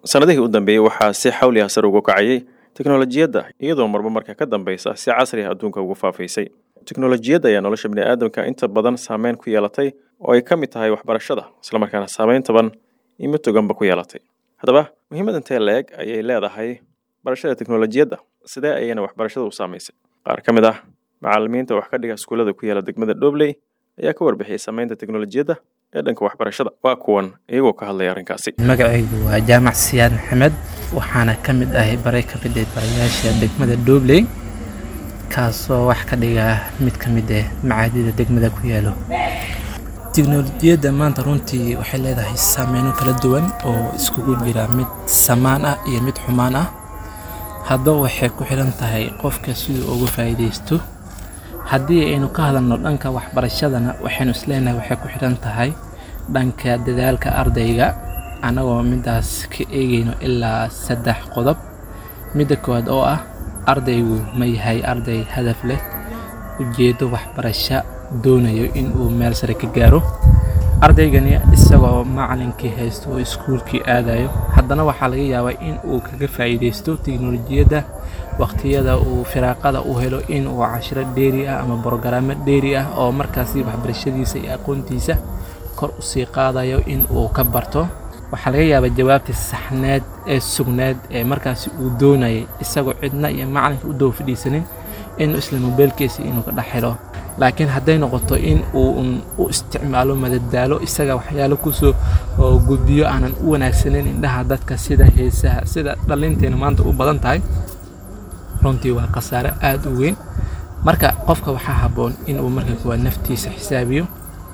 sannadihii u dambeeyey waxaa si xawli ah sar ugu kacayay teknolojiyadda iyadoo marba marka ka dambeysa si casri ah adduunka ugu faafaysay teknolojiyadda ayaa nolosha bini'aadamka inta badan saameyn ku yeelatay oo ay ka mid tahay waxbarashada islamarkaana saameyn taban imo toganba ku yeelatay haddaba muhiimad intee la-eg ayay leedahay barashada teknolojiyadda sidee ayayna waxbarashada u saamaysay qaar ka mid ah macalimiinta wax ka dhiga iskuullada ku yaala degmada dhobley ayaa ka warbixiyay saameynta teknolojiyadda ee dhanka waxbarashada waa kuwan iyagoo ka hadlaya arrinkaasi magacaygu waa jaamac siyaad maxamed waxaana ka mid ahay baray ka mid ah barayaasha degmada dhobley kaasoo wax ka dhiga mid ka mid ah macaadida degmada ku yaalo tiknolojiyadda maanta runtii waxay leedahay saameyno kala duwan oo iskugu jira mid samaan ah iyo mid xumaan ah haddaba waxay ku xidhan tahay qofka siduu uga faa'iidaysto haddii aynu ka hadalno dhanka waxbarashadana waxaynu isleenahay waxay ku xidhan tahay dhanka dadaalka ardayga annagoo midaas ka eegayno ilaa saddex qodob midda koowaad oo ah ardaygu ma yahay arday hadaf leh ujeeddo waxbarasho doonayo in uu meel sare ka gaaro ardaygani isagoo macalinkii haysto oo iskuulkii aadayo haddana waxaa laga yaabaa in uu kaga faa'iidaysto tiknolojiyadda waqtiyada uu firaaqada u helo in uu cashiro dheeri ah ama brogaraamo dheeri ah oo markaasi waxbarashadiisa iyo aqoontiisa kor u sii qaadayo in uu ka barto waxaa laga yaabaa jawaabta saxneed ee sugneed ee markaasi uu doonayay isagoo cidna iyo macalinka u daba fadhiisanin inuu isla mobeelkiisa inuu ka dhex helo laakiin hadday noqoto in uu u isticmaalo madadaalo isaga waxyaalo kusoo gudbiyo aanan u wanaagsaneyn indhaha dadka sida heesaha sida dhalinteena maanta u badan tahay runtii waa khasaare aada u weyn marka qofka waxaa habboon inuu marka kuwaad naftiisa xisaabiyo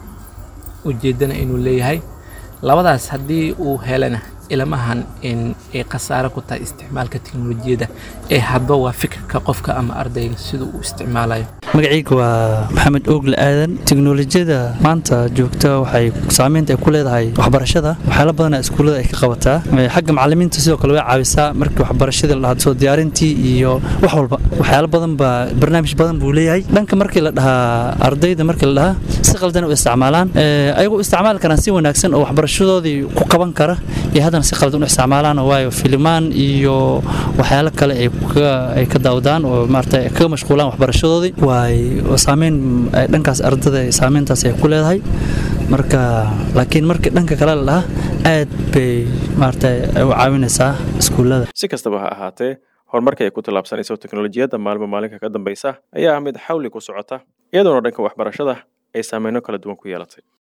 ujeeddana inuu leeyahay labadaas haddii uu helana ilmahan in ay khasaare ku tahay isticmaalka teknolojiyadda ee hadba waa fikirka qofka ama ardayga siduu u isticmaalayo magacayga waa maxamed oogle aadan teknolojiyada maanta joogta waxay saameynta ay ku leedahay waxbarashada waxyaala badana iskuullada ay ka qabataa xagga macalimiinta sidoo kale way caawisaa markii waxbarashadii la dhahaa soo diyaarintii iyo wax walba waxyaalo badan baa barnaamij badan buu leeyahay dhanka markii la dhahaa ardayda markii la dhahaa si qaldan u isticmaalaan ayagoo isticmaali karaan si wanaagsan oo waxbarashadoodii ku qaban kara iyo haddana si qaldan u isticmaalaan waayo filimaan iyo waxyaalo kale ay ka daawdaan oo maarata kaga mashquulaan waxbarashadoodii saameyn dhankaas ardada saameyntaas ay ku leedahay marka laakiin markii dhanka kale la dhaha aad bay maarata u caawinaysaa iskuullada si kastaba ha ahaatee horumarka ay ku tallaabsanayso teknolojiyadda maalmo maalinka ka dambaysa ayaa ah mid xawli ku socota iyadoona dhanka waxbarashada ay saameyno kala duwan ku yeelatay